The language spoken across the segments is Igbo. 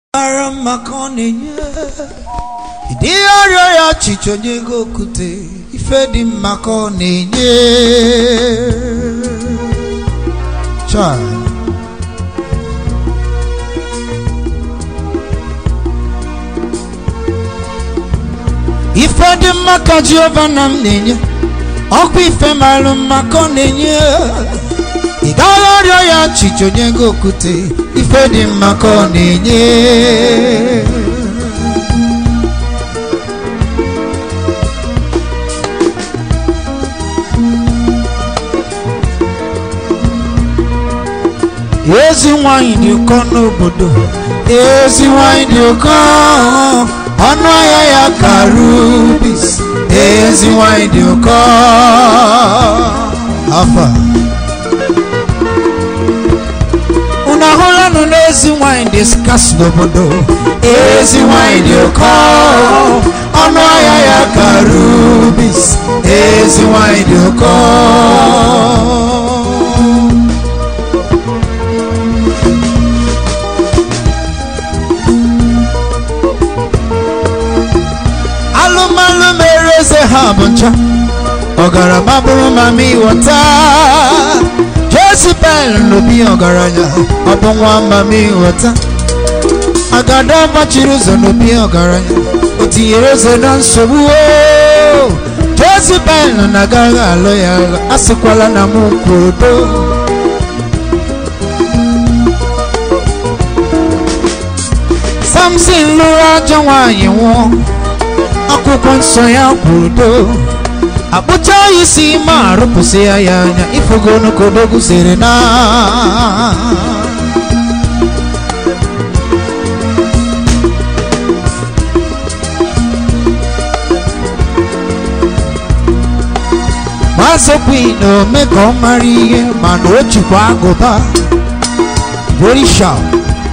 mara mma ka ọ na-enye ịdị ọrịa ya ọchịchị onye ego okwute ife dị mma ka ọ na-enye Chai. ife dị mma ka Jehova na m na-enye ọkwa ife mara mma ka ọ na-enye ị gaghị ọrịa ya ọchịchị onye ego okwute ife dị mma ka ọ na-enye ezi nwanyị dị ụkọ n'obodo ezi nwanyị dị ụkọ ọnụ ahịa ya ka rubis ezi nwanyị dị ụkọ afọ a. unu ahụla nụ n'ezi nwanyị dị skas n'obodo ezi nwanyị dị ụkọ ọnụ ahịa ya ka rubis ezi nwanyị dị ụkọ alụmalụ mere eze ha bụ ncha ọgarama bụrụ mama ịghọta jezibel n'obi ọgaranya ọ bụ nwa mama ịghọta agada gbachiri ụzọ n'obi ọgaranya o tinyere eze na nsogbu oo. jezibel na agaghị alụ ya agha asịkwala na m kwudo samson lụrụ ajọ nwaanyị nwụọ akwụkwọ nsọ ya kwudo akpụcha ya isi ma arụpụsị ya ya anya ifugo n'okodogwu siri na mazokwi na ome ka ọ mara ihe mana o jikwa agụba very sharp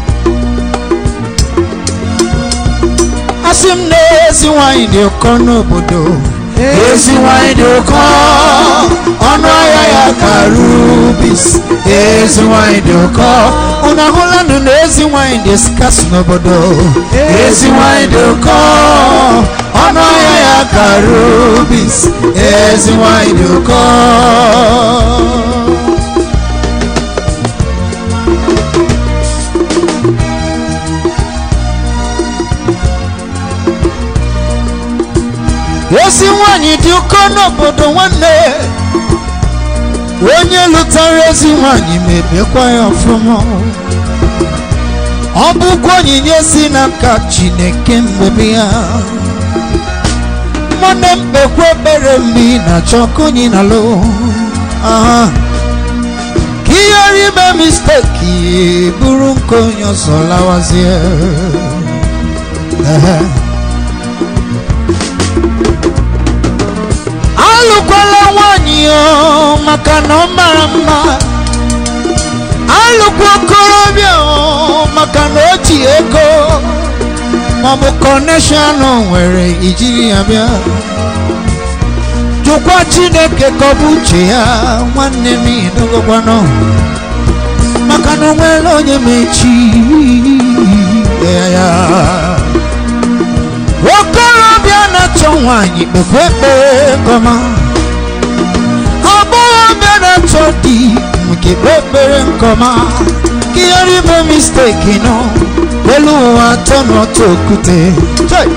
asị m na ezi nwanyị dị ụkọ n'obodo ezi nwanyị dị ụkọ ọnụ ahịa ya ka rubis ezi nwanyị dị ụkọ unu ahụla nụ na ezi nwanyị dị skas n'obodo ezi nwanyị dị ụkọ ọnụ ahịa ya ka rubis ezi nwanyị dị ụkọ ezi nwanyị dị ụkọ n'obodo nwanne onye lụtara ezi nwanyị mebekwa ya ọfụma ọ bụkwa onyinye si n'aka chineke mmebe ya nwanne m kpekwa ekpere mgbe ị na-achọ ka onye na-alụ aha ka ihe ghara ime misteki bụrụ nke onye ọzọ lawazie ehe alụkwala nwanyị o maka na ọ mara mma alụkwa okorobịa o maka na o ji ego maọbụ kọneshọn nwere ijiri ya bịa jụkwa chineke ka ọ bụ uche ya nwanne m idogokwanụ maka na o nwere onye mechi ya ya okorobịa na-achọ nwanyị kpekwa ekpere kọma agbọghọbịa na-achọ di nke kpe ekpere nkọma ka ihe rime misteki nọ elu ụwa atọ n'otu okwute Chai!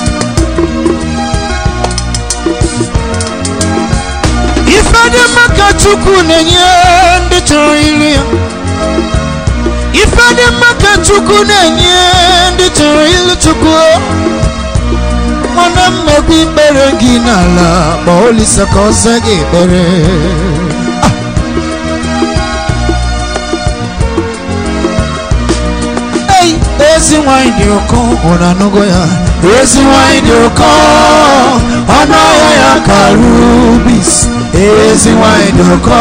ife dị mma ka chukwu na-enye ndị chọrọ iri ya ife dị mma ka chukwu na-enye ndị chọrọ ilu chukwu nwanne m mekwa ikpere gị n'ala kpọọ olisa ka ọ zaa gị ekpere Ei, ezi nwanyị dị ụkọ ụra anụgo ya ezi nwanyị dị ụkọ ọnụ ahịa ya ka rubis ezi nwanyị dị ụkọ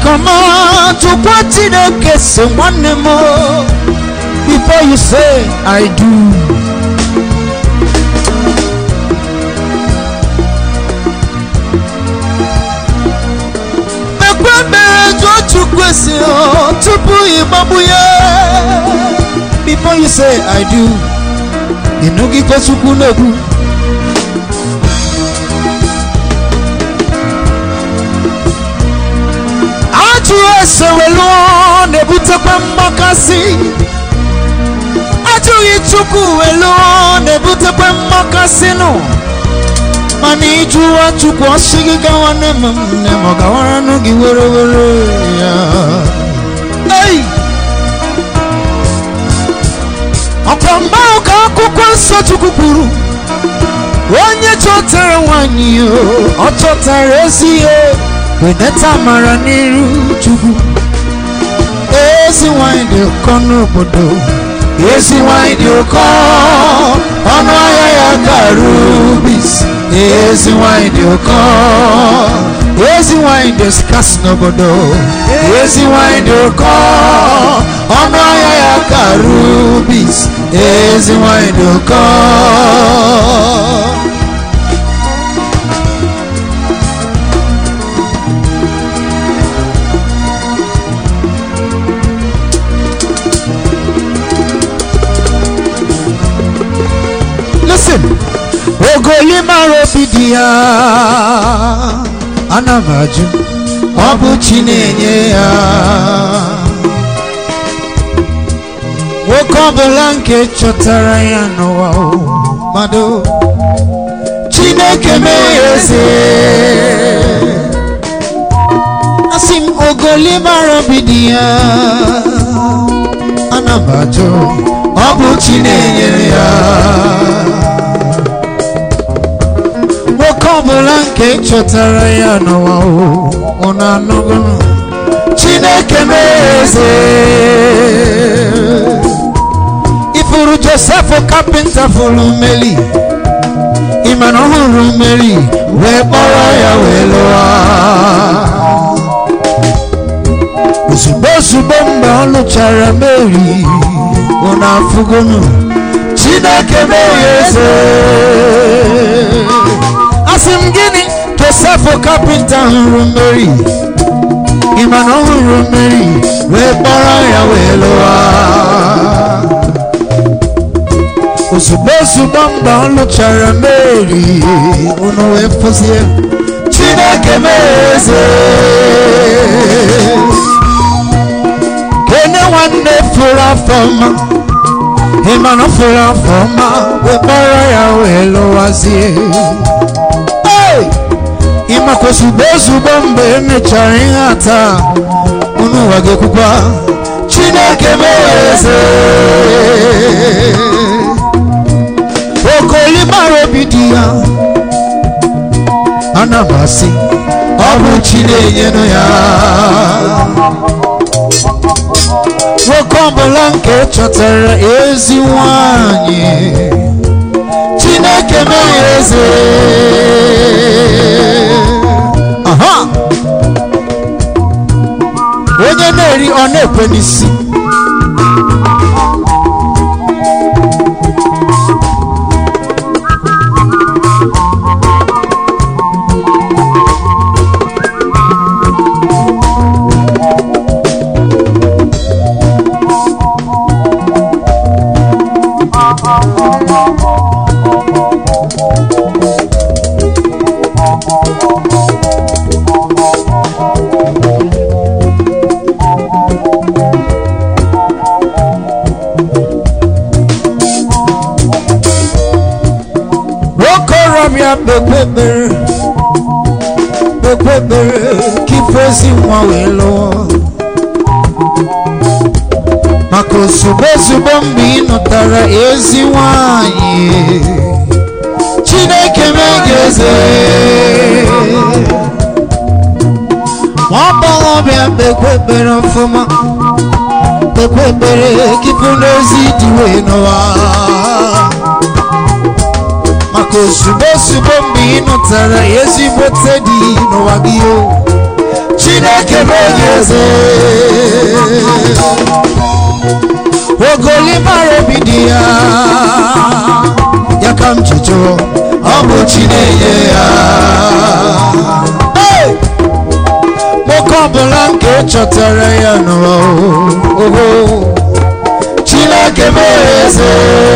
kọma tụkwa chineke si nwanne m before you say i do mekwe mere jụọ chukwu esi ọ tupu ịgbagbu ya before you say i do ịnụgide chukwu na-ekwu ajụ ese welu na-ebutekwa mgbakasị ajụghị chukwu welu na-ebutekwa mgbakasị nụ mana ịjụwa chukwu ọsị gị gawa nne m nne m ọ gawara nụ gị were were ya ei ọkwa mgbe ahụ ka akwụkwọ nsọ chukwu kwuru onye chọtara nwanyị o, ọ chọtara ezi ihe wedata amara n'iru chukwu ezi nwanyị dị ụkọ n'obodo ezi nwanyị dị ụkọ ọnụ ahịa ya ka rubis ezi nwanyị dị ụkọ ezi nwanyị dị skas n'obodo ezi nwanyị dị ụkọ ọnụ ahịa ya ka rubis ezi nwanyị dị ụkọ listen ogoli mara obi dị ya ana m ajụ ọ bụ chi na-enye ya nwoke ọbụla nke chọtara ya n'ụwa o, mmadụ chineke mee ya eze asị m ogoli mara obi dị ya ana m ajụ ọ bụ chi na-enyere ya nwoke ọbụla nke chọtara ya n'ụwa ọ na-anọgụnụ chineke na-eze ifuru josef kapịnta fụrụ meli ịmana ọhụrụ meli wee kpọrọ ya wee lụwa ozugbo ozugbo mgbe ọ lụchara meri ọ na-afụgonu chineke meghe eze asị m gịnị josef kapịnta hụrụ mmeri ịma na ọ hụrụ mmeri wee kpọrọ ya wee lụwa ozugbo ozugbo mgbe ọ lụchara mmeri unu wee fụzie chineke meghe eze kene nwanne fụrụ afọ mma ịma na ọ fụrụ afọ ọma wee kpọrọ ya wee lụwazie Hey! ịmakwa ozugbo ozugbo mgbe emechara ihe ata unu ụwa ga-ekwukwa chineke mere eze okoli mara obi dị ya ana m asị ọ bụ chi na-enyenụ ya nwoke ọbụla nke chọtara ezi nwanyị chineke mee eze aha onye na-eri ọ na-ekwe n'isi nwokorobịa kpekpe ekpere kpekpe ekpere ka ife ezi nwa wee lụọ maka ozugbo ozugbo mgbe ị nụtara ezi nwanyị chineke mee gị eze nwa agbọghọbịa kpekpe ekpere ọfụma kpekpe ekpere ka ife n'ezi dị wee n'ụwa maka ozugbo ozugbo mgbe ị nụtara ezigbote dị n'ụwa gị o chineke chineke bụ onye eze ogoli bara obi dị ya ya ka m ji jụọ ọ bụ chi na-enye ya Hey! nwoke ọbụla nke chọtara ya n'ụwa oho chineke bụ eze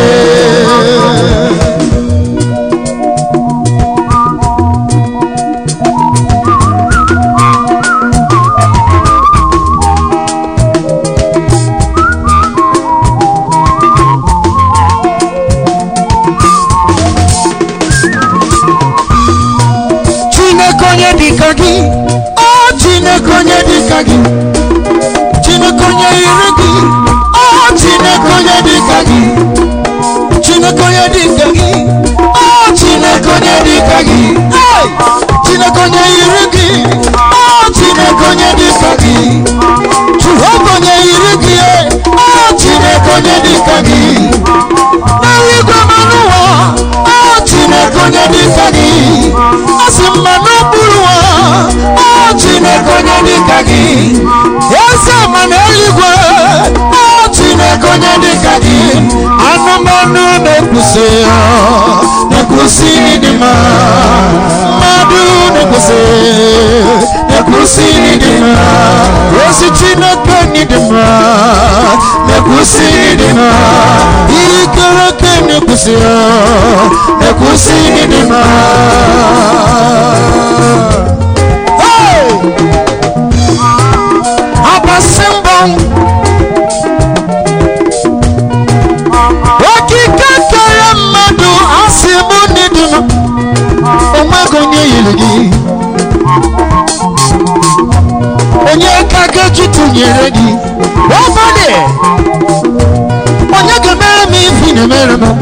chineke onye dịka gị ọ chineke onye dịka gị chineke onye yiri gị ọ chineke onye dịka gị chineke onye dịka gị ọ chineke onye dịka gị Hey! chineke onye yiri gị ọ chineke onye dịka gị jehova onye yiri gị ọ chineke onye dịka gị n'eluigwe ma n'ụwa ọ chineke onye dịka gị ọ sị mma n'okpuru ụwa ọ chineke onye dịka gị eze ma n'eluigwe ọ chineke onye dịka gị anụmanụ na-ekwusi ya na-ekwusi ịdị mma mmadụ na-ekwusi na-ekwusi ịdị mma ozi chineke n'ịdị mma na-ekwusi ịdị mma ikere eke na-ekwusi ya na-ekwusi ịdị mma Hey! abasị mbọ okike kere mmadụ asị mụ n'ịdị mma onweghị onye yiri gị onye ka ga-eji tụnyere gị ọbọdị onye ga-emere m ife ị na-emere m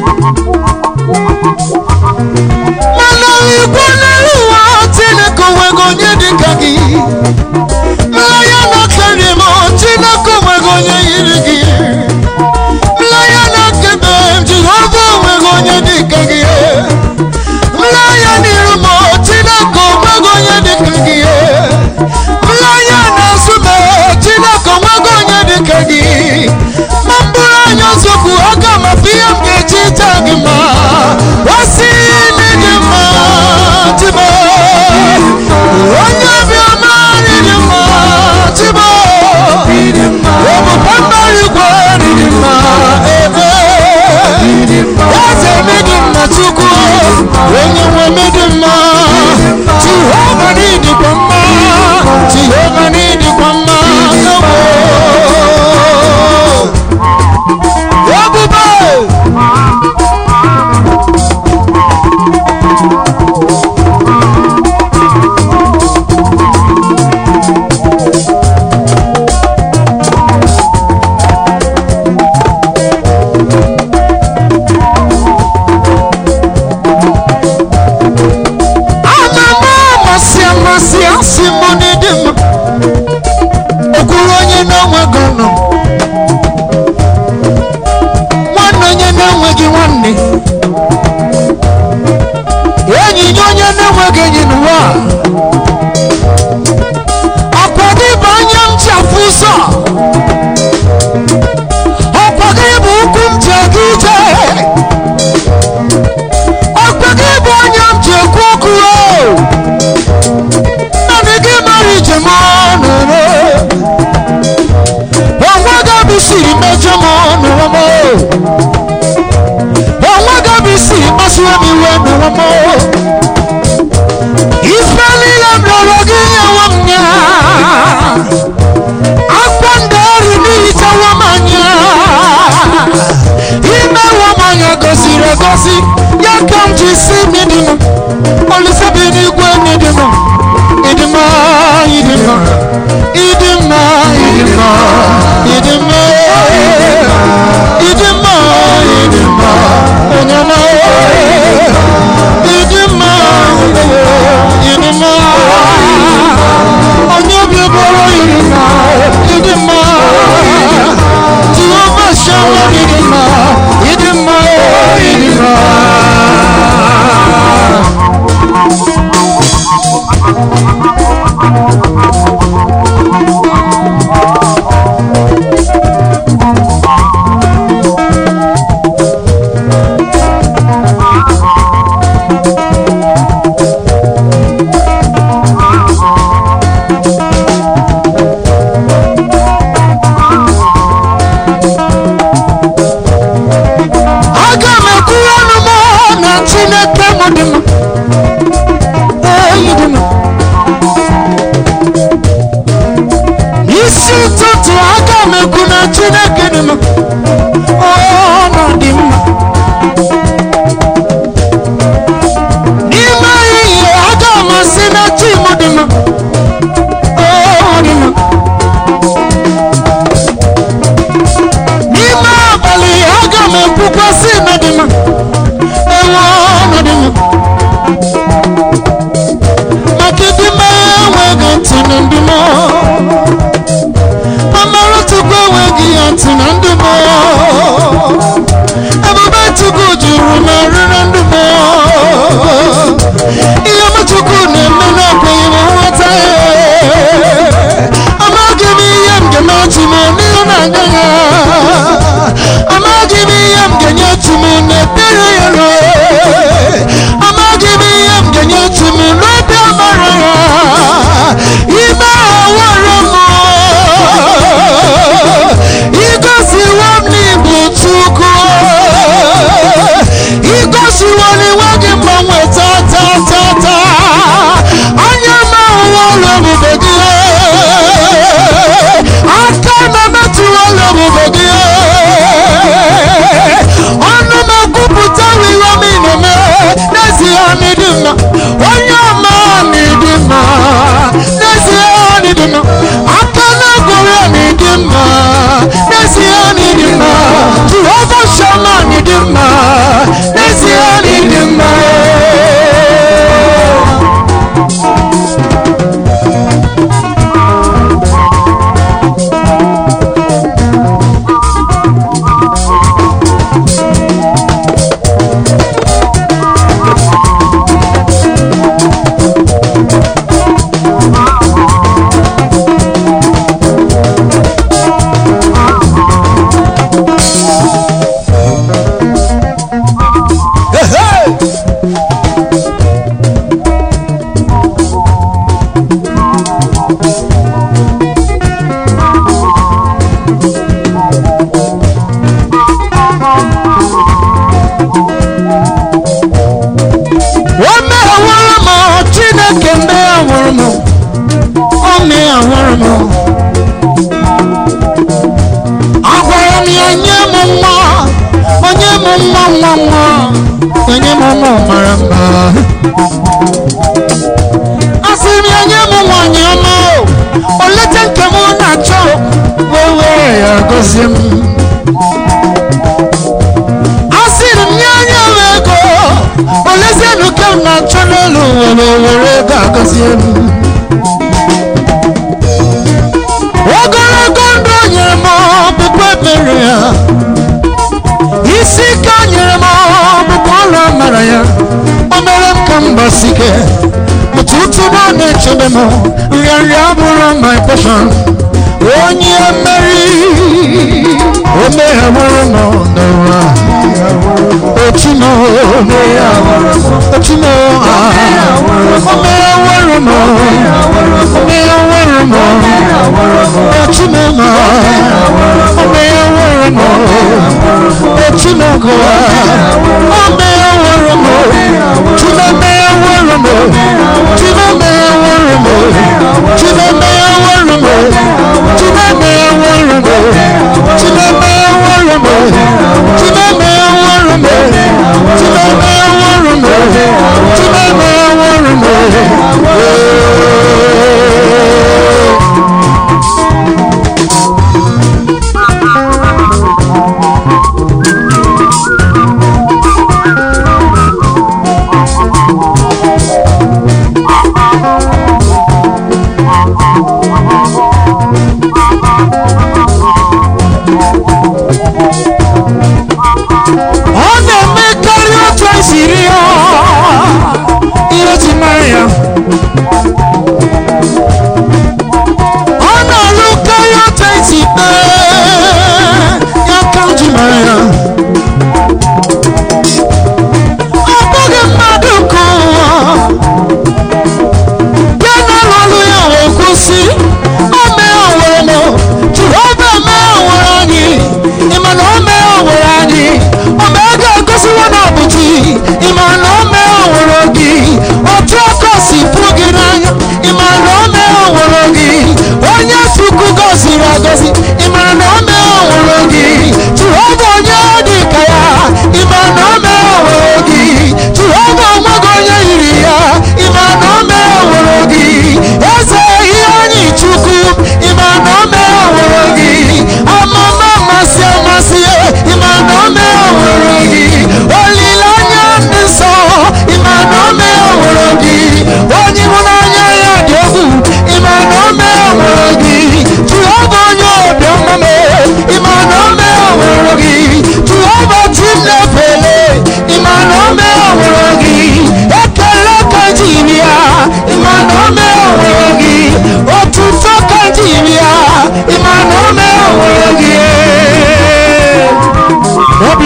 mana igwe n'elu ụwa chineke onweghị onye dịka gị mmanya na-akari m chineke onweghị onye yiri gị mmanya na-akebe m jehova onweghị onye dịka gị mmanya n'iru m chineke onweghị onye dịka gị mmanya na-azụ m chineke onweghị onye dịka gị ma mbụrụ anya ozokwu aga m afụ ihe m ga-eji taa gị ma wasi n'ịdị mma chibo onye obiọma n'ịdị mma chibo ebube mbara igwe n'ịdị mma ebe eze n'ịdị mma chukwu onye nwe n'ịdị mma jehova n'ịdịkwa mma jehova n'ịdịkwa mma ewo ebube amama amasị amasị asị mụ n'ịdị mma okwuru onye na-enweghị ọnụ nwanne onye na-enweghị nwanne enyi nye onye na-enweghị enyi n'ụwa ọkwa gị bụ anya m ji afụ ụzọ ọkwa gị bụ ụkwụ m ji aga ije ọkwa gị bụ anya m ji ekwu okwu o naanị gị mara ijem ọnụrụ onwe gị bụ siri mejọ m n'ụwa m onwe gị bụ siri kpasuo m iwe n'ụwa m ife niile m rịọrọ gị nyewe m ya akwa ndị ọrụ n'ihichawa m anya imewe m anya gosiri egosi ya ka m ji si n'ịdị m olise bi n'igwe n'ịdị m ịdị mma ịdị mma ịdị mma ịdị mma ịdị mma ịdị mma ịdị mma onye ọma ịdị mma ịdị mma onye obi bụrụ ịdị mma ịdị mma jehova shawa ịdị mma ịdị mma ịdị mma chineke dị mma ọnọdụ mma n'ime ehihie aga amasị na chi m dị mma ọ dị mma n'ime abalị aga m ekwukwasị na dị mma ewe ọnọdụ mma maka ịdị mma enweghị ntị na ndị mmụọ amara chukwu enweghị ya ntị na ndị mmụọ ebube chukwu juru na rịrị ndị mmụọ ihe m chukwu na-eme n'ekweghị m nghọta ya amaghị m ihe m ga-eme chi m n'ihe na-aga ya amaghị m ihe m ga-enye chi m n'ekpere ya rue amaghị m ihe m ga-enye chi m n'obi amara ya ime awara m igosiwo m n'igbo chukwu igosiwo n'iwe gị mgbanwe tata tata anya m ahụwa ụlọ ebube gị aka na-emetụwa ụlọ ebube gị ọnụ m ekwupụta ihe m na-eme n'ezie n'ịdị mma onye ọma n'ịdị mma n'ezie n'ịdị mma aka na-egwere n'ịdị mma n'ezie n'ịdị mma jehova shama n'ịdị mma n'ezie n'ịdị mma o meghawara m chineke meghawara m o meghawara m agwara m ya nye m nwa onye m nwa nwa nwa onye m nwa mara mma asị m ya nye m nwanyị ọma o leta nke m na-achọ wee were ya gozie m asịrị m nye anya m ego olezienụ ka m na-achọ n'elu were were ego agọzie m ogologo ndụ o nyere m ọbụbụ ebere ya isi ike o nyere m ọbụbụ ọrụ amara ya o mere m ka m gbasike ụtụtụ na ọ na-echebe m nrịanrịa abụrụ my portion onye mmeri o meghawara m n'ụwa otumo otumo omeghawara m omeghawara m otumo ma omeghawara m otumo gụwa omeghawara m tumo meghawara m tumo meghawara m tumo meghawara m tumo meghawara m tumo meghawara m tumo meghawara m tumo meghawara m tumo meghawara m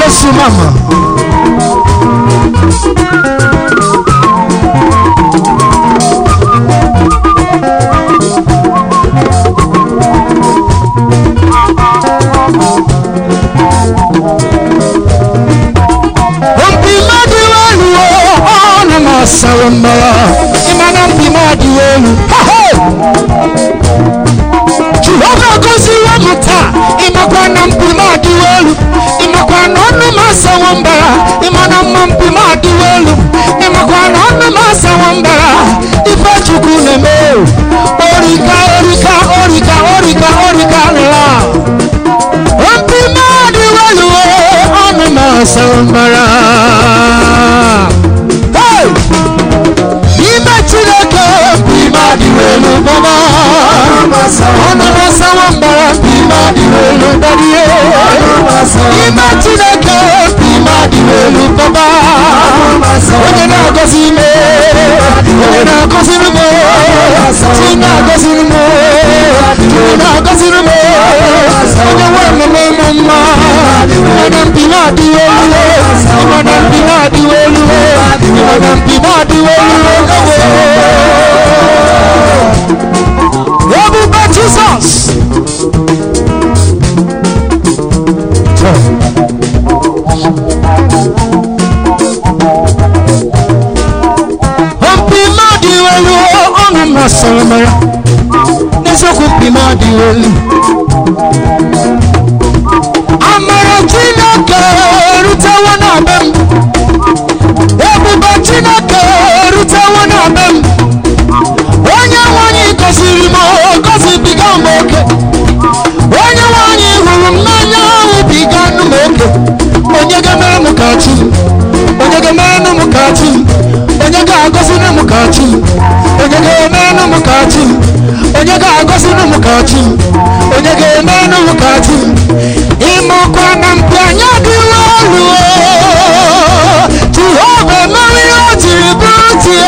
bless you mama mpi mmadụ elu ọnụ na-asawa mmara ịmana mpi mmadụ elu jehova goziwo m taa ịmakwa na mpi mmadụ elu ịmakwa na ọnụ m asawa mbara ịmana mma mpi mmadụ elu ịmakwa na ọnụ m asawa mbara ife chukwu na-eme orika orika orika orika orika nla mpi mmadụ elu ọnụ m asawa mbara Hey! n'ime chineke mpi mmadụ elu baba ọnụ m asawa mbara mpi mmadụ elu dadie n'ime chineke mpi mmadụ elu baba onye na-agọzi ime onye na-agọziri m chi na-agọziri m chi na-agọziri m onye nwe mmemme ụmụ mma ịmana mpi na-adịghị elu ịmana mpi na-adịghị elu ịmana mpi na-adịghị elu ebube jizọs mpi mmadụ elu ọnụ masịrị m ya n'eziokwu mpi mmadụ elu amara chineke erutewo na be m ebube chineke erutewo na be m onye nwanyị gọziri m gọzibiga m oke onye nwanyị hụrụ m n'anya hụbiga nụ m oke onye ga-emere m ka chi m onye ga-emere m ka chi m onye ga-agọziri m ka chi m onye ga-emere m ka chi m onye ga-agọziri m ka chi m onye ga-emere m ka chi m ịmakwa na mpi anya dịwa olu jehova emere ihe o jiri bụrụ tie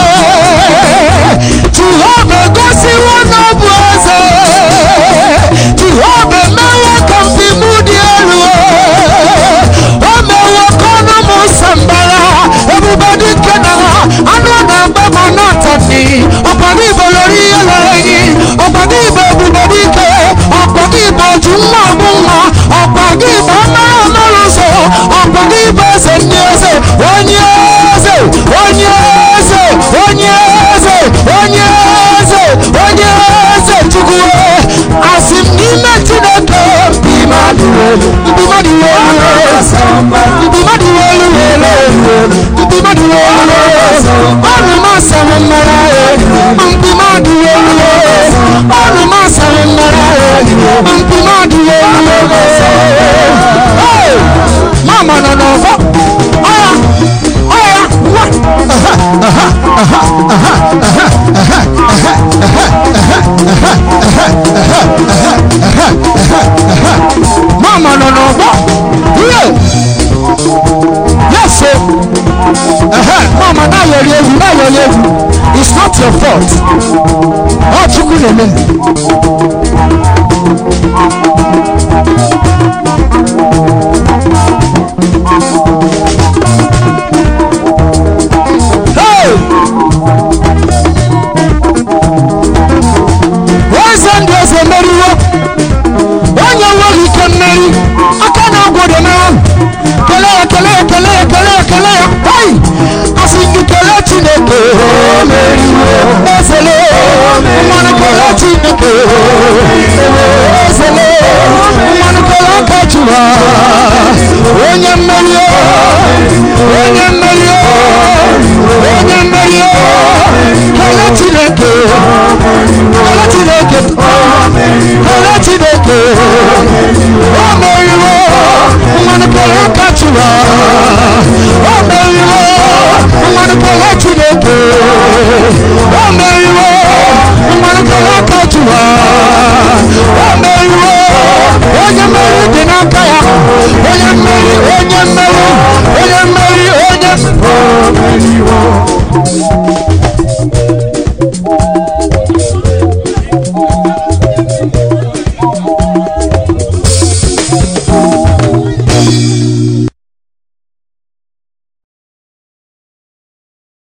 jehova egosiwo na ọ bụ eze jehova emewo ka mpi m dị elu o mewo ka ọnụ m sambara ebube dị nke na anụ na-agba m n'atani ọkpọgị igbo lori ihe lere gị ọkpọgị igbo ebube dị ike ọkpọgị igbo oju nwa ọgbụ nwa ọkpọgị igbo ọmara ọmara ụzọ ọkpọgị igbo eze ndị eze onye eze onye eze onye eze onye eze onye eze chukwu asị m n'ime chineke mpi mmadụ elu mpi mmadụ elu mpi mmadụ elu elu mpi mmadụ elu ọnụ m asaghị mmara mpi mmadụ elu ọnụ m asaghị mmara mpi mmadụ elu Hey! mama nọ n'ọgbọ ọya ọya nwa mama nọ n'ọgbọ ihe yes o Ehe, mama na-ayọrị egwu na-ayọrị egwu it's not your fault ọ chukwu na-eme